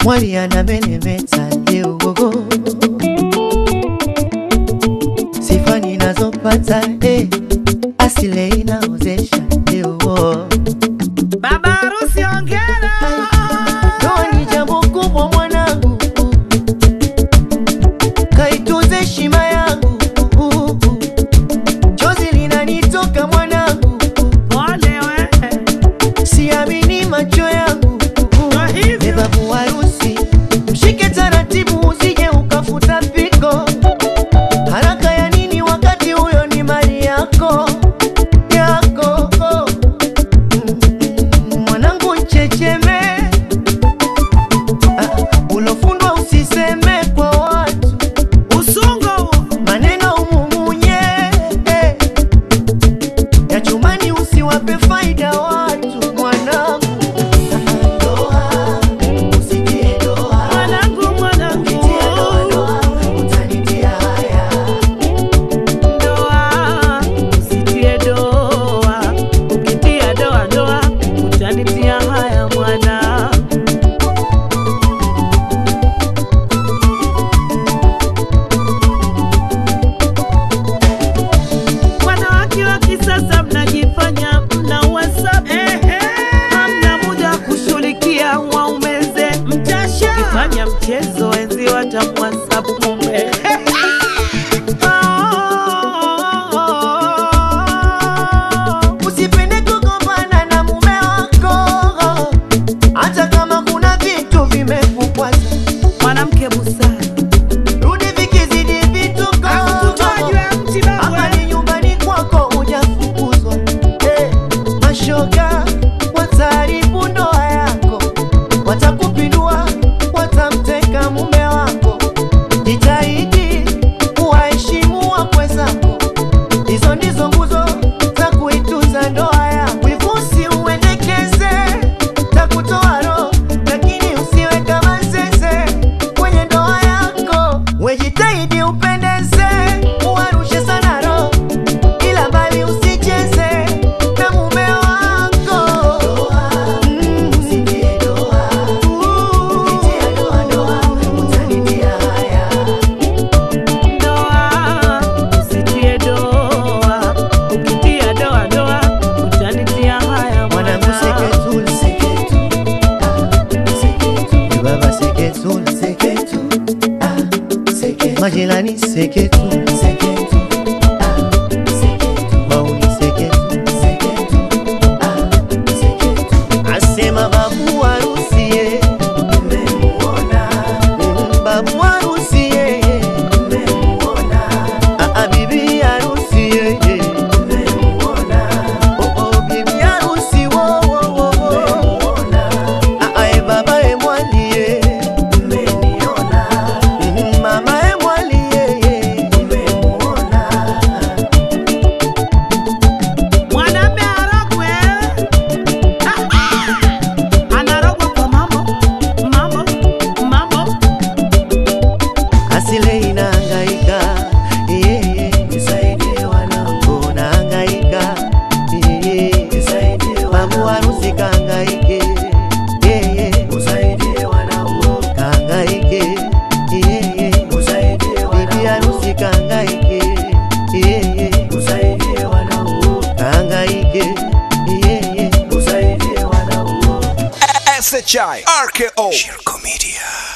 mwali anameremeta leo gogo, sifa ninazopata eh, asile inaozesha leo Baba harusi ongera. Ndoa ni jambo kubwa mwanangu, kaitunze heshima yangu, chozi linanitoka mwanangu, Pole we. siamini macho yangu. Kwa hivyo. Beba harusi, mshike taratibu, usije ukafuta piko. Haraka ya nini wakati huyo ni mali yako yako? Mm, Mwanangu checheme, ah, ulofundwa usiseme kwa watu, Usungo huo. maneno umumunye eh. ya chumani usiwape faida watu mwanangu. Ndoa, usitie ndoa. Mwanangu, mwanangu. Ukitia doa doa, utanitia haya. Doa, usitie doa. Ukitia doa doa, utanitia haya mwana. Wanawake wa kisasa mnajifanya mna WhatsApp. Hamna muda wa kushughulikia waume zenu. Mkifanya mchezo enzi watamwhatsapp mume. Usipende kugombana na mume wako, hata kama kuna vitu vimekukwaza. Mwanamke busara Rudi vikizidi vituko, hapa ni nyumbani kwako, hujafukuzwa. Eh, mashoga wataharibu ndoa yako, watakupindua, watamteka mume wako. Jitahidi kuwaheshimu wakwe zako, hizo ndizo nguzo za kuitunza ndoa yako. Wivusi uendekeze takutoa roho, lakini usiwe kama zeze kwenye ndoa yako. Wejitahidi upendeze, uwarushe sana roho, ila mbali usicheze na mume wako. Mm. Doa, usitie doa. Ukitia doa doa, utanitia haya Mwanangu mwana. seketul, seketu, ah, seketu. Baba seketul, seketu, ah, seketu. Majirani seketu, seketu, ah, seketu. Mauni seketu, seketu, ah, seketu. Asema babu harusi ye, nimemuona. Mm, babu harusi ye, nimemuona. Ah, ah, bibi harusi ye, nimemuona. Oh, oh, bibi harusi wo, wo, wo, wo. Ah, ah, eh, baba eh, mwali ye. Mhm, mama eh, mwali ye, ye. Mwanaume arogwe. Ah, ah. Anarogwa kwa mambo, mambo, mambo. Asile inahangaika yeah, yeah. Nisaidie wanangu nahangaika yeah, yeah. Nisaidie babu harusi kahangaike yeah, yeah. Usaidie wanangu kahangaike yeah, yeah. Usaidie wanangu bibi harusi kahangaike yeah, yeah. Usaidie wanangu kahangaike yeah, yeah. Usaidie wanangu SHI RKO Shirko Media